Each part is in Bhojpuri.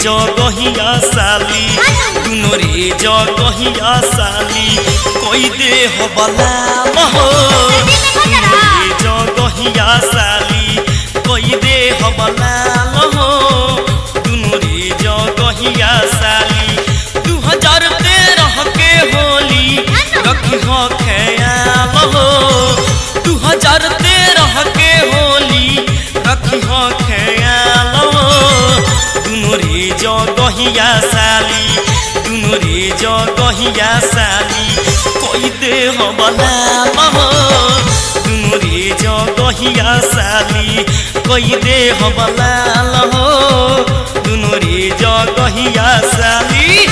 जगहिया साली दुनो रे जगहिया साली कोई दे हो बलाम हो दुनो रे जगहिया साली कोई दे हो बलाम हो दुनो रे जगहिया साली दू हजार तेरह के होली रखी हो ख्याल हो दू हजार तेरह के होली रखी हो ख्याल हो दुनो रे जगहिया साली दुनो रे जगहिया साली कोई दे हो बलाम हो दुनो रे जगहिया साली कोई दे हो बलाल हो दुनो रे जगहिया साली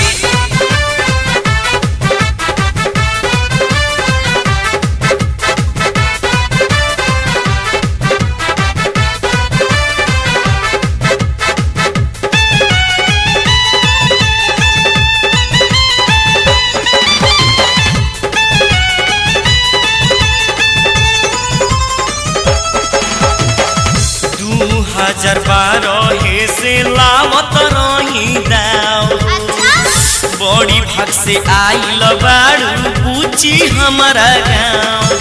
दू हजार बारह से लावत रही दाव बड़ी भाग से आइल बारू पूछी हमारा गाँव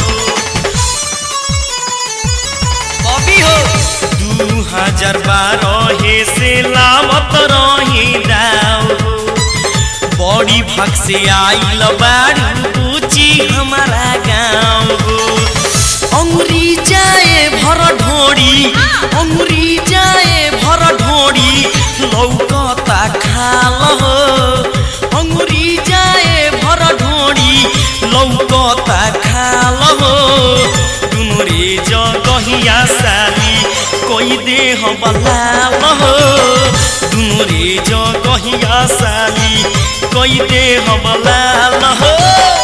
कभी हो दू हजार बारह से लावत रही दाव बड़ी भाग से आइल बारू पूछी हमारा गाँव अंगुरी जाए भर ढोड़ी अंगुरी जाए भर ढोड़ी लौकता खाल हो अंगुरी जाए भर ढोड़ी लौकता खाल हो दुनो रे जगहिया साली कोई देह बलाल हो दुनो रे जगहिया साली कोई देह बलाल हो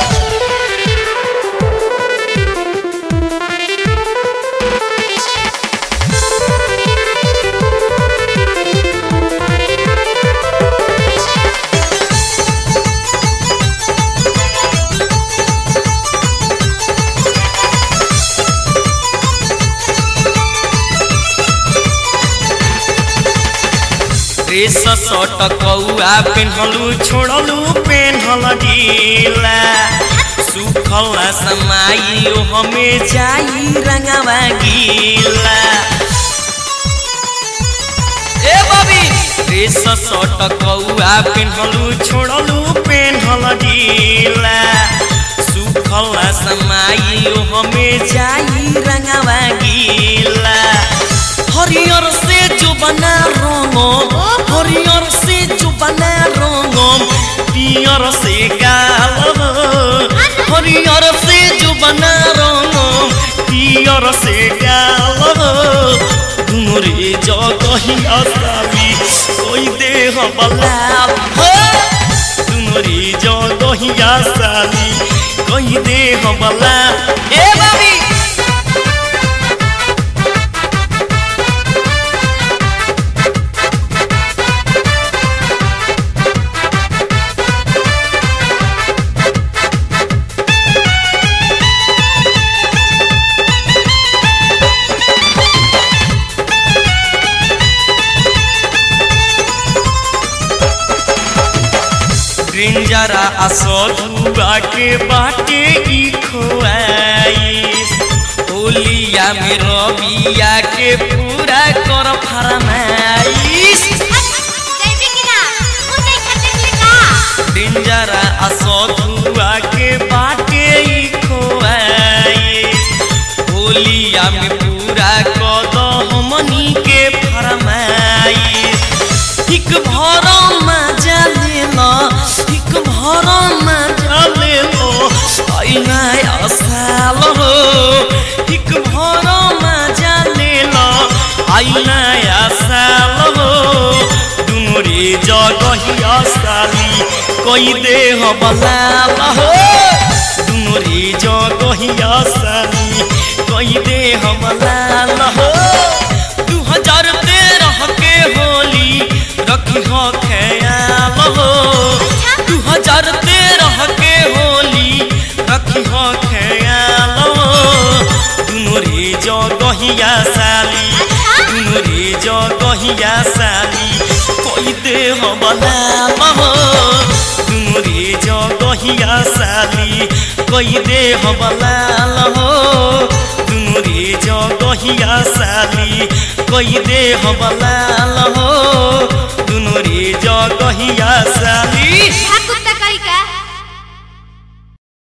ड्रेस सट कौआ पेन्हलू छोड़लू पेन्हल ढीला सुखल समाई हमें जाई रंगवा गीला ए बबी ड्रेस सट कौआ पेन्हलू छोड़लू पेन्हल ढीला सुखल समाई हमें जाई रंगवा गीला हरियर से जो बना रंगम हरियर से जो बना रंगम पियर से गाल हरियर से जो बना रंगम पियर से गाल दुनो रे जगहिया साली कोई देह बलाल दुनो रे जगहिया साली कोई देह बलाल ए बाबी डेंजरा असधुआ के बाटे ई खोआइस होलिया में रबिया के पूरा कर फरमाइश डेंजरा असधुआ के बाटे ई खोआइस होलिया में पूरा कद हमनी के फरमाइश एक भरम मजा लेला एक भरम मजा लेलो आई नया साल हो एक भरम मजा लेला आई नया साल हो दुनो रे जगहिया साली कोई देह बलाल हो दुनो रे जगहिया साली कोई देह बलाल हो दू हजार तेरह के होली रखी हो ख्याल हो दू हजार तेरह के होली रखी हो ख्याल हो दुनो रे जगहिया साली दुनो रे जगहिया साली कोई दे हबलाल हो दुनो रे जगहिया साली कोई दे हबलाल हो दुनो रे जगहिया साली कोई दे हबलाल हो दुनो रे जगहिया साली ठाकुर